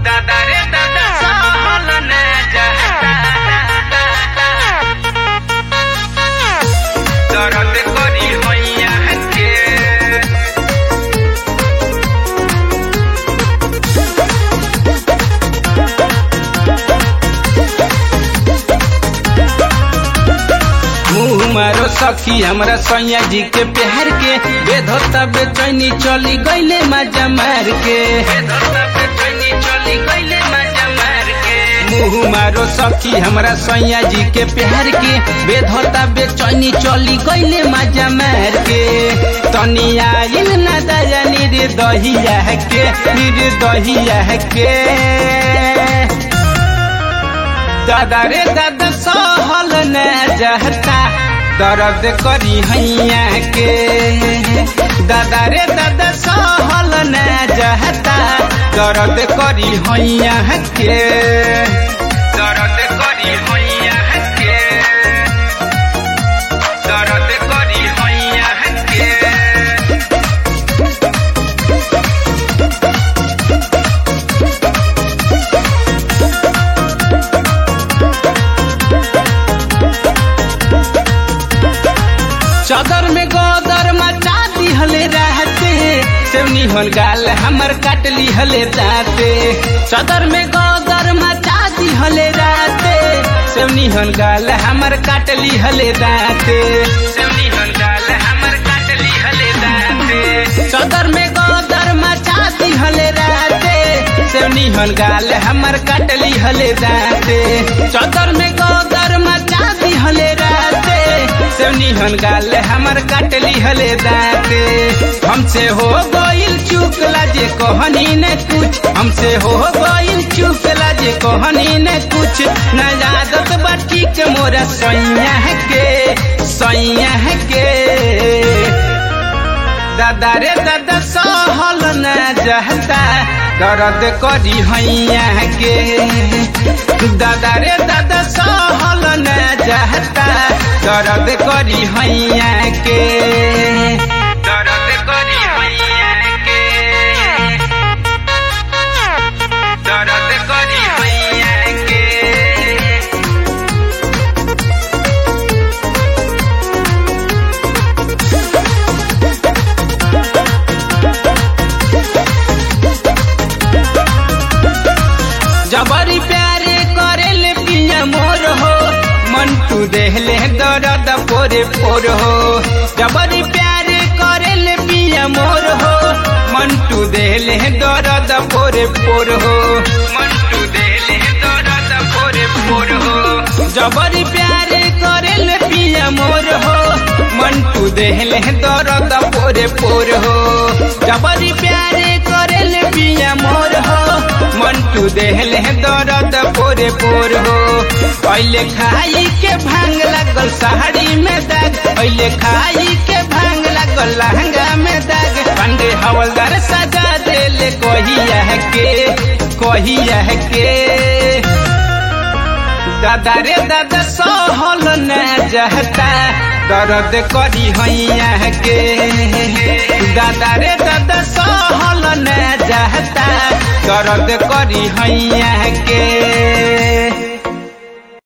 दादा रे दादा सहल न जाता दर्द करी हैया के मुँह मारो सखी हमरा सैया जी के प्यार के बेधोता बेचैनी चली गईले मजा मार के मुँह मारो सखी हमरा सैया जी के प्यार के बेधोता बेचैनी चली गईले मजा मार के तनी आइल ना दया निर्दहिया के निर्दहिया के दादा रे दादा सहल न जाता दर्द करी हैया के दादा रे दादा सहल न जाता दर्द करी हैया के दर्द करी हैया के दर्द करी हैया के चादर में गोदर मचा दिहले रहते सेवनी हल गाल हमर काट लिहले दाते चादर में गोदर मचा दिहले रहते सेवनी हल गाल हमर काट लिहले दाते सेवनी हल गाल हमर काट लिहले दाते चादर में गोदर मचा दिहले रहते सेवनी हल गाल हमर काट लिहले दाते चादर में गोदर मचा दिहले रहते सेवनी हन गाल हमर काटली हले दाते हमसे हो गइल चूक लाजे कहनी ने कुछ हमसे हो गइल चूक लाजे कहनी ने कुछ न आदत बाटी के मोरा सैया के सैया के दादा रे दादा सहल न जाता दर्द करी हैया के दादा रे दादा सहल न जाता दर्द करी हैया के दर्द करी हैया के दर्द करी हैया के जबरी प्यारे करेले पिया मोर हो मंटू देहले दर्द पोरे पोर हो जबरी प्यारे करेले पिया मोर हो मंटू देहले दर्द पोरे पोर हो मंटू देहले दर्द पोरे पोर हो जबरी प्यारे करेले पिया मोर हो मंटू देहले दर्द पोरे पोर हो जबरी प्यारे करेले पिया मोर हो मंटू देहले दर्द पोरे पोर हो पहले खाई के भांग लगल साड़ी में दाग पहले खाई के भांग लगल लहंगा में दाग पंडे हवलदार सजा देले कहिया के कहिया के दादा रे दादा सहल न जाता दर्द करी हैया के दादा रे दादा सहल न जाता दर्द करी हैया के